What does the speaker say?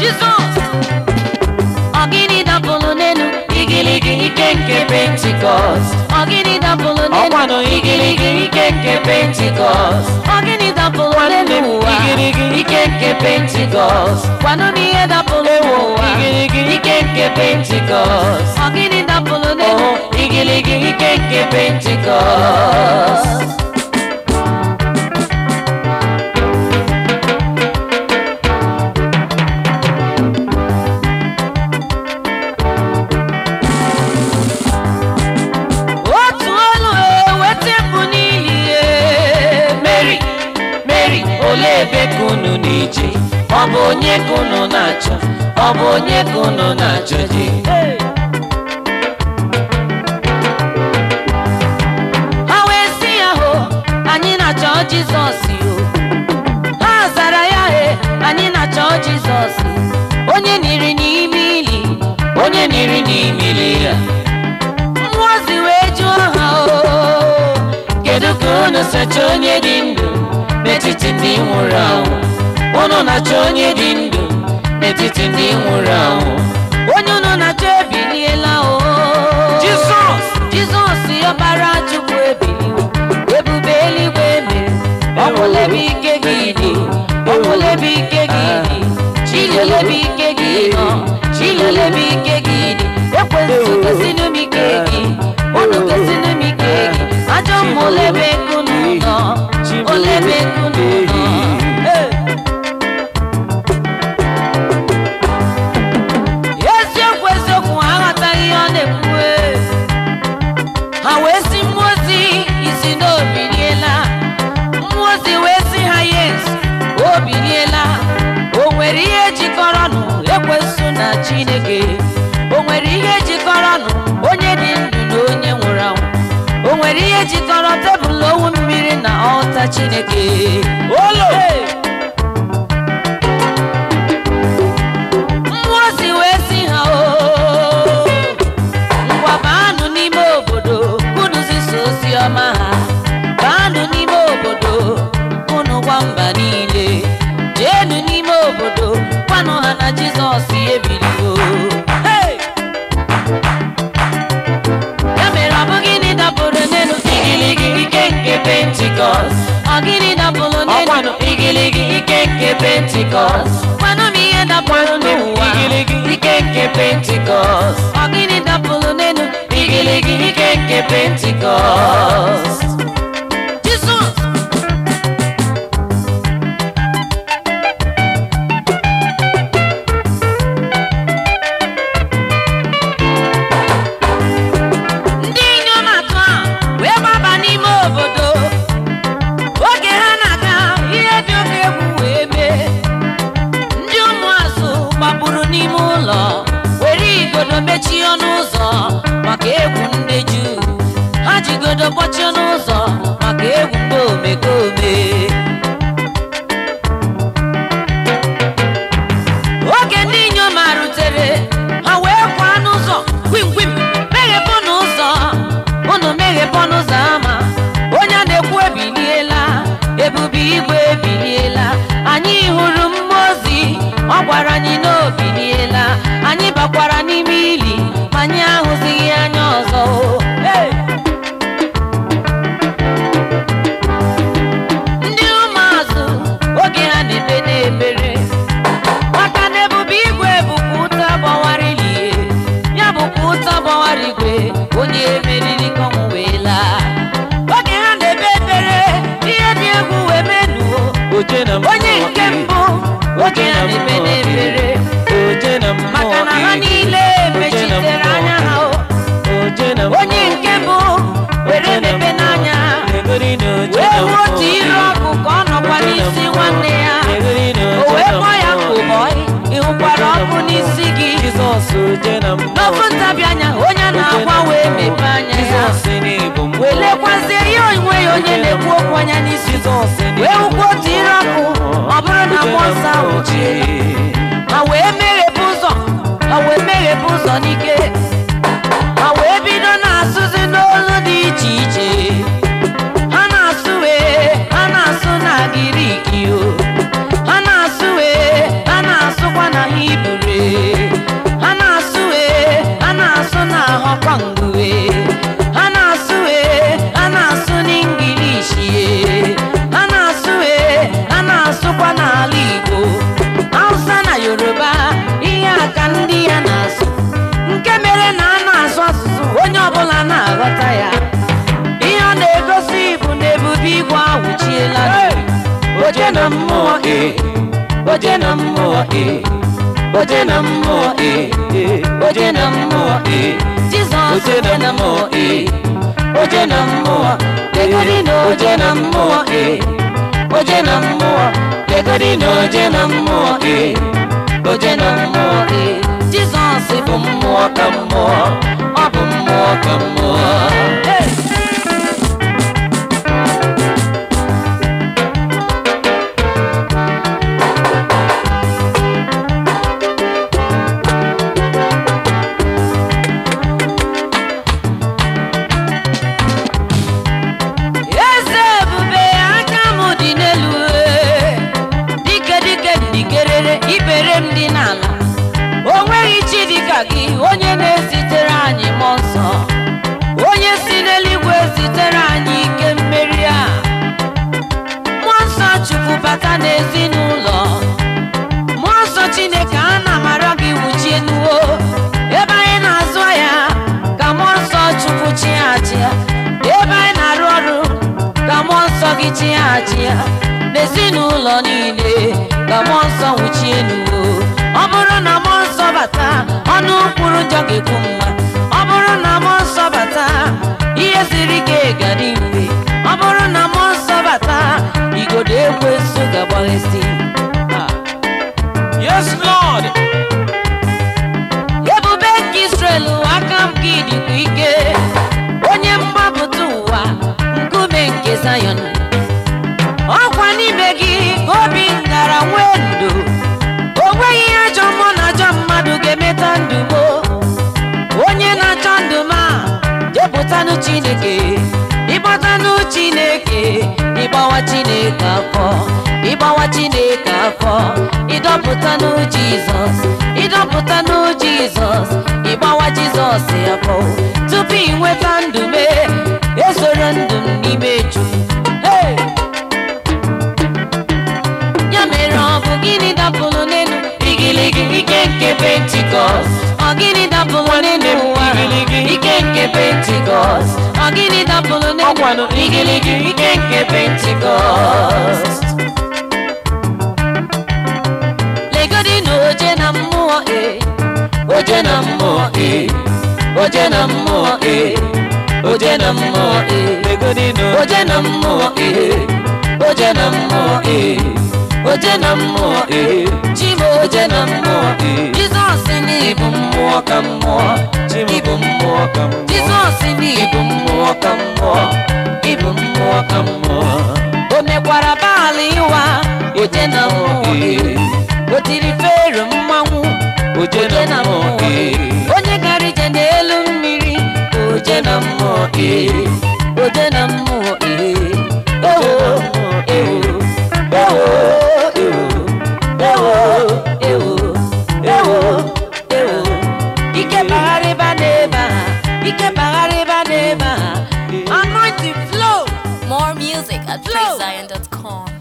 Jizọs ọ gịnị dapụrụ n'elu igirigi ike nke pentikọst ọ gịnị dapụrụ n'elu Ọkwanụ igirigi ike nke pentikọst ọ gịnị dapụrụ nwanne n'elu m ụwa igirigi ike nke pentikọst gwanụ m ihe dapụrụ n'ụwa igirigi ike nke pentikọst ọ gịnị dapụrụ n'elu Oh, igirigi ike nke pentikọst otu olu eweta mbụ n'ihi Mary Mary olee ebe ka unu na-eje ọ bụ onye ka unu na-achọ ọ bụ onye ka unu na-achọ je ha wee sị ya hụ anyị na-achọ jizọs o ha zara ya he anyị na-achọ jizọs onye niri n'ime ili onye niri n'imili ya mmụọ ozi wee jụọ ha o kedu ka unu sacha onye dị ndụ n'etiti ndị nwụrụ anwụ unu na-achọ onye dị ndụ n'etiti ndị nwụrụ anwụ onye unu na-achọ ebiliela o Jizọs! jizọs ọbara chukwu ebiliwo ebube eluigwe mere ọbụlebe ike gị dị ọbụlebe ike gị dị chilelebe ike gị nọ chilelebe ike gị dị ekwensụ gosinụ m ike gị unu gosinụ m ike gị ajọ mma olebe kunu nọ olebe kunu nọ Hey! eziokwu eziokwu ha aghọtaghị ihe ọ na-ekwu ha wee si mmụọ ozi isi na o biliela mmụọ ozi wee si ha yes o biliela o nwere ihe jikọrọnụ ekwensu na chineke o nwere ihe jikọrọnụ onye dị ndụ na onye nwụrụ anwụ o nwere ihe jikọrọ tebụl owu mmiri na ọta chineke olo mmụọ ozi wee si ha o ngwa baanụ n'ime obodo unu zisa ozi ọma ha baanụ n'ime obodo unu gwa mba niile jeenu n'ime obodo gwanụ ha na jizọs ebiligo Hey! ya mere ọ bụ gịnị dapụrụ n'elu igirigi ike nke pentikọst ọ gịnị dapụrụ n'elu ọkwanụ igirigi ike nke pentikọst gwanụ m ihe dapụrụ n'ụwa igirigi ike nke pentikọst ọ gịnị dapụrụ n'elu igirigi ike nke pentikọst jizọs ndị inyom atọ a wee gbaba n'ime obodo oge ha na-aga ihe dị oke egwu wee mee ndị ụmụazụ gbapụrụ n'ime ụlọ were igodo mechie ọnụ ụzọ maka egwu ndị juu ha jigodo kpọchie ọnụ ụzọ maka egwu ndị omekome oge ndị inyom a rutere ha wee kwaa n'ụzọ kwim kwim meghepụ n'ụzọ unu meghepụ n'ụzọ ama onye a na-ekwu ebiliela ebube igwe ebiliela anyị hụrụ mmụọ ozi ọ gwara anyị na o biliela anyị bakwara n'ime ili ma anyị ahụzighị anya ọzọ Hey! ndị ụmụazụ oge ha na-ebe na-ebere maka na ebube igwe bụkwa ụta gbawara ilie ya bụkwa ụta gbawara igwe onye meriri ka ọnwụ wee laa oge ha na-ebe ekpere ihe dị egwu wee menuo oje na mmụọ onye nke gị. mbụ oge ha na-ebe n'ekpere oje na mmụọ maka na ha gị. niile Oje na mechitere mmụọ anya ha o. oje na mmụọ onye nke mbụ were mepe n'anya Egori na oje wee na hụ mmụọ otu iru gị. ọkụ ka ọ nọkwa n'isi nwanne ya Egori na o oje wee na kpọọ ya mmụọ gị. kụbọị ị hụkwara ọkụ n'isi gị Jizọs oje na mmụọ n'ofu gị. ntabi anya onye a na-agwa wee mepee anya ya Jizọs n'ịbụ mmụọ wee lekwazie ihe onwe ya onye na-ekwu okwu anya n'isi Jizọs n'ịbụ wee hụkwa otu ire ọkụ ọ bụrụ na mmụọ nsọ ahụ chiela ha wee meghepụ ụzọ ha wee meghepụ ụzọ n'ike ha wee bido na-asụzi n'olu dị iche iche ha na-asụ wee ha na-asụ na giriki o ha na-asụ wee ha na-asụkwa na hibru oje na mmụọ e oje na mmụọ e oje na mmụọ e oje na mmụọ e Jizọs oje na mmụọ e oje na mmụọ legodi na oje na mmụọ e oje na mmụọ legodi na oje na mmụọ e oje na mmụọ e Jizọs bụ mmụọ ka mmụọ ọ bụ mmụọ ka mmụọ eze ebube aka m dị n'elu ee. dike dike ndikerere ibere m dị n'ala o nweghị chi dịka gị onye na-ezitere anyị mmụọ nsọ onye si n'eluigwe zitere anyị ike mmeri a mmụọ nsọ chukwu bata n'ezinụlọ mmụọ nsọ chineke a na-amara gị wuchie nuwo ebe anyị na-azụ ahịa ka mmụọ nsọ chukwu chighachia ebe anyị na-arụ ọrụ ka mmụọ nsọ gị chighachia n'ezinụlọ niile ka mmụọ nsọ wuchie nuwo ọ bụrụ na mmụọ nsọ bata ọnụ kwuru njọ ga-ekwu mma ọ bụrụ na mmụọ nsọ bata ihe siri ike ga-adị mfe ọ bụrụ na mmụọ nsọ bata igodo ekwensu ga-agbaghesi Ah. yes lord ebube nke israel aka m gị dịkwa ike onye mgbapụta ụwa nkume nke zion ọkwa n'ime gị ka obi ngara nwee ndo o nweghị ihe ajọ mmụọ na ajọ mmadụ ga-emeta ndụ m onye na-achọ ndụ m a jepụtanụ chineke ịgbatanụ chineke ịgbawa chineke afọ ịgbawa chineke afọ ịdọpụtanụ jizọs ịdọpụtanụ jizọs ịgbawa jizọs afọ tupu ị nweta ndụ me esoro ndụ m n'ime chukwu hey! ya mere ọ bụ gịnị dapụrụ n'elu igiligi ike nke pentikọst ọ gịnị dapụrụ n'elu ụwa ike nke pentikọst ọ gịnị dapụrụ n'elu ọkwanụ igiligi ike nke pentikọst legodi na oje na mmụọ e oje na mmụọ e oje na mmụọ e oje na mmụọ e legodi na oje na mmụọ e oje na mmụọ e oje na mmụọ e chimo oje na mmụọ e jizọs n'ịbụ ịbụ mmụọ ka mmụọ ịbụ mmụọ ka mmụọ jizọs n'ịbụ ịbụ mmụọ ka mmụọ ịbụ mmụọ ka mmụọ o mekwara baala ịwa oje na mmụọ e o tiri fero mmanwụ oje na mmụọ e onye gara ije n'elu mmiri oje na mmụọ e oje na mmụọ e ewo ewo ewo ewo ewo ewo ewo ewo ike bagharịba n'ebe a ike bagharịba n'ebe a anointing flow More music at Flow. PraiseZion.com.